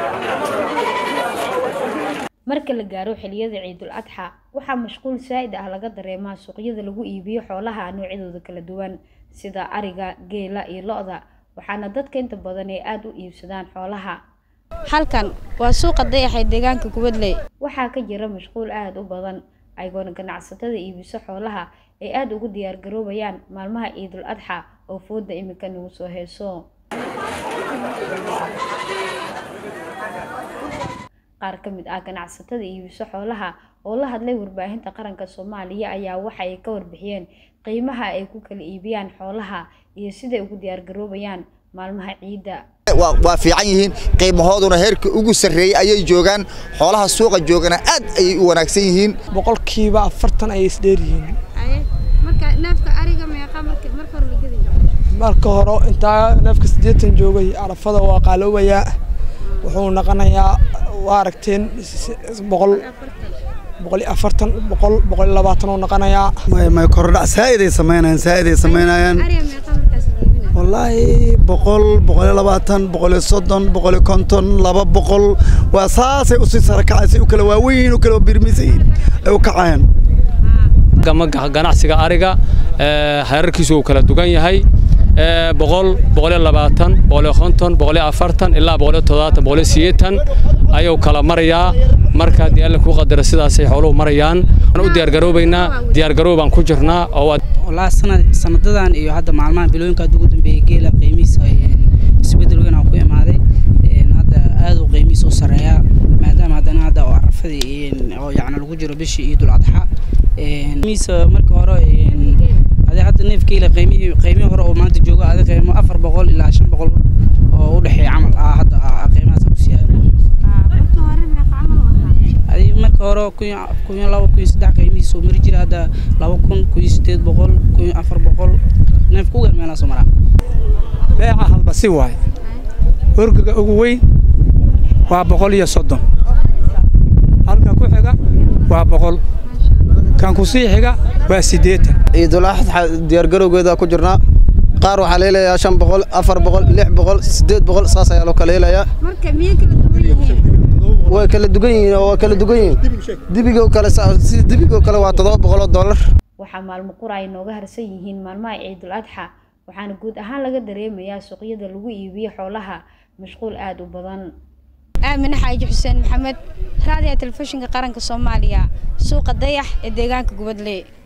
marka la gaaro xiliyada ciidul adxa waxaa mashquul saa'id ah laga dareemaa suuqyada lagu iibiyo xoolaha noocyadooda kala duwan sida ariga geela iyo lo-da waxaana dadka inta badan ay aada u iibsadaan xoolaha halkan waa suuqa dayaxee deegaanka kubadley waxaa ka jira mashquul aada u badan ayagoona ganacsatada iibiso xoolaha ay aada ugu diyaar garoobayaan maalmaha ciidul adxa oo fooda imika nagu soo heeso qaar ka mid ah ganacsatada iibiso xoolaha oo la hadlay warbaahinta qaranka soomaaliya ayaa waxa ay ka warbixiyeen qiimaha ay ku kala iibiyaan xoolaha iyo siday ugu diyaar garoobayaan maalmaha ciidda waa fiican yihiin qiimahooduna heerka ugu sarreeyey ayay joogaan xoolaha suuqa joogana aad ayay u wanaagsan yihiin boqolkiiba afartan ayay isdheer yihiin marka hore intaa neefka siddeetan joogay arafada waa qaaloobayaa wuxuu noqonayaa waa aragteen boqol boqol iyo afartan boqol boqol iyo labaatan uu noqonayaa may may kordhac saa'iday samaynayaan saa'iday samaynayaan wallaahi boqol boqol iyo labaatan boqol iyo soddon boqol iyo konton laba boqol waa saasay usii sara kacaysay u kala waaweyn u kala birmisayin ay u kacayaan ganacsiga ariga heerarkiisu uu kala dugan yahay boqol boqol iyo labaatan boqol iyo konton boqol iyo afartan ilaa boqol iyo toddobaatan boqol iyo sideetan ayuu kala marayaa marka haddii alla kuu qadara sidaasay xooluhu marayaan u diyaargaroobaynaa diyaargaroow baan ku jirnaa oo wallaahi sanad sanadadan iyo hadda maalmahan bilooyinka ugu dambeeyay geela qiimihiisa isbedel weyn oo ku imaaday hadda aad uu qiimihiisa u sareeyaa maadaama haddana hadda oo arafadii oo yacni lagu jiro bishii ciidul adxa qiimihiisa marka hore adee hadda neef geela qiimihii qiimihii hore oo maanta joogo adee qiimo afar boqol ilaa shan boqol oo u dhexeeya camal ah hadda qiimahaas ku siyaa adii marka hore kun iyo laba kun iyo saddex qiimihiisa oo mari jira hadda laba kun kun iyo sideed boqol kun iyo afar boqol neef ku weer meelaa soo maraa beeca halbasi waaye orgaga ugu weyn waa boqol iyo soddon halka ku xiga waa boqol kan ku sii xiga waa siddeetan ciidul adxa diyaargarowgeeda ku jirnaa qaar waxaa la helayaa shan boqol afar boqol lix boqol siddeed boqol saas ayaa loo kala helayaa marka miyay kala duwan yihiin way kala dugan yihiin oo waa kala dugan yihiin dibigoo kale sida dibigoo kale waa toddoba boqol oo dollar waxaa maalmo qura ay nooga harsan yihiin maalmaha ciidul adxa waxaana guud ahaan laga dareemayaa suuqyada lagu iibiyo xoolaha mashquul aada u badan aamine xaaji xuseen maxamed raadiga telefishinka qaranka soomaaliya suuqa dayax ee deegaanka gubadle